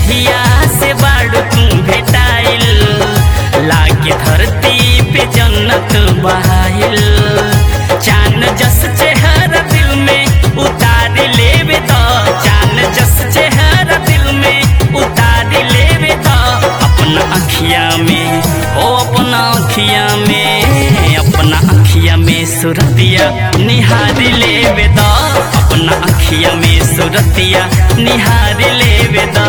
जहिया से बाड़ू तू भेटाइल लागे धरती पे जन्नत बहाइल चान जस चेहरा दिल में उतार लेवे तो चान जस चेहरा दिल में उतार लेवे तो अपना अखिया में ओ अपना अखिया में अपना अखिया में सुरतिया निहार लेवे तो अपना अखिया में सुरतिया निहार लेवे तो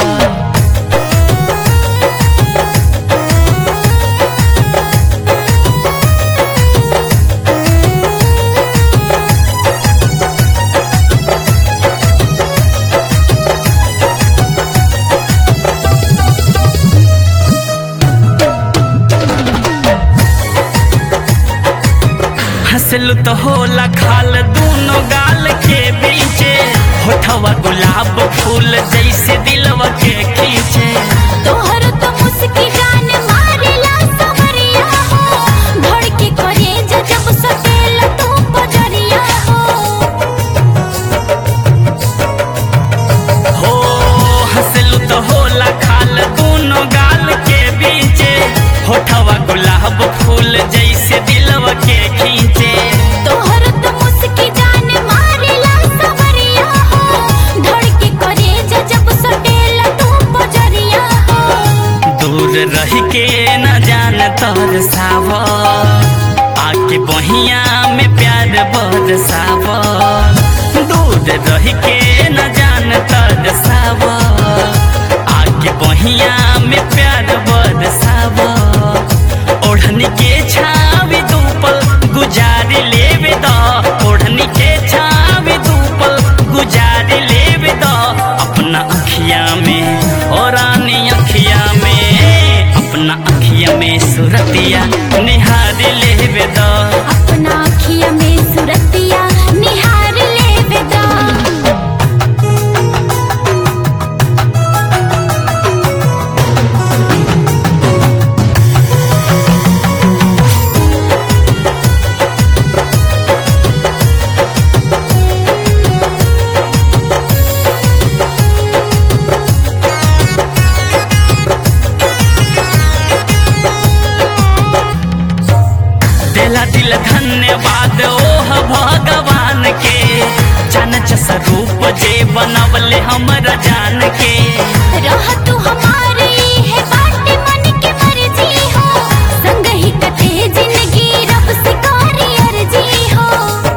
हंसलू तो होला खाल दूनो गाल के बीचे होठवा गुलाब फूल जैसे दिलवा के खींचे तोहर तो मुस्की जान मारेला सवरिया हो धड़के करे जब सटेल तू बजरिया हो हो हंसलू तो होला खाल दूनो गाल के बीचे होठवा गुलाब फूल जैसे दिलवा के खींचे तोहर तो मुस्की जान मारेला सवरिया हो धड़के करे जब सटेल तू बजरिया हो दूर रह के न जान तोर साव आके बहिया में प्यार बरसाव दूर रह के न जान तोर साव आके बहिया में प्यार बरसाव ओढ़नी के छावी धूपल गुजार लेवे द ओढ़नी के छावी धूपल गुजार लेवे द अपना अखिया में और रानी अखिया में अपना अखिया में सुरतिया निहार लेवे द अपना अखिया में सुरतिया निहार लेवे दा दिला दिल धन्यवाद ओह भगवान के चनच स्वरूप जे बनवले हमरा जान के रह तू हमारे है बाटे मन के मर्जी हो संग ही कटे जिंदगी रब से कारी अर्जी हो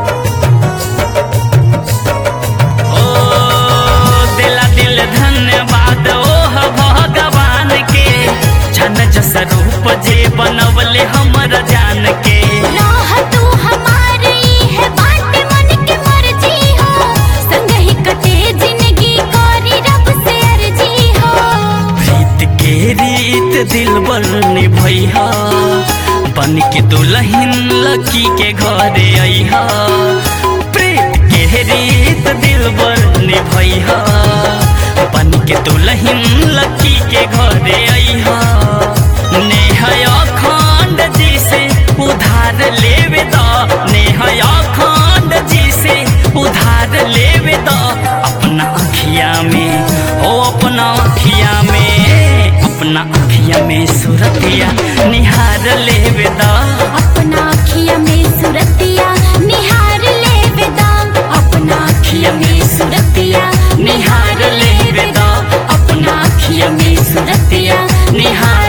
ओ दिला दिल धन्यवाद ओह भगवान के चनच स्वरूप जे बनवले हमरा जान के रह तू हमारे है बाटे मन के मर्जी हो संग ही कटे जिंदगी कारी रब से अर्जी हो प्रीत के रीत दिल बन निभैया बन के दुल्हन लकी के घरे अइहा प्रीत के रीत दिल बन निभैया बन के दुल्हन लकी के घरे अइहा नेहा अखंड जी से उधार लेवे द नेहा अखंड जी से उधार लेवे द अपना अखिया में ओ अपना अखिया में अपना अखिया में सुरतिया निहार लेवे द अपना अखिया में सुरतिया निहार लेवे दा अपना अखिया में सुरतिया निहार लेवे द अपना अखिया में सुरतिया निहार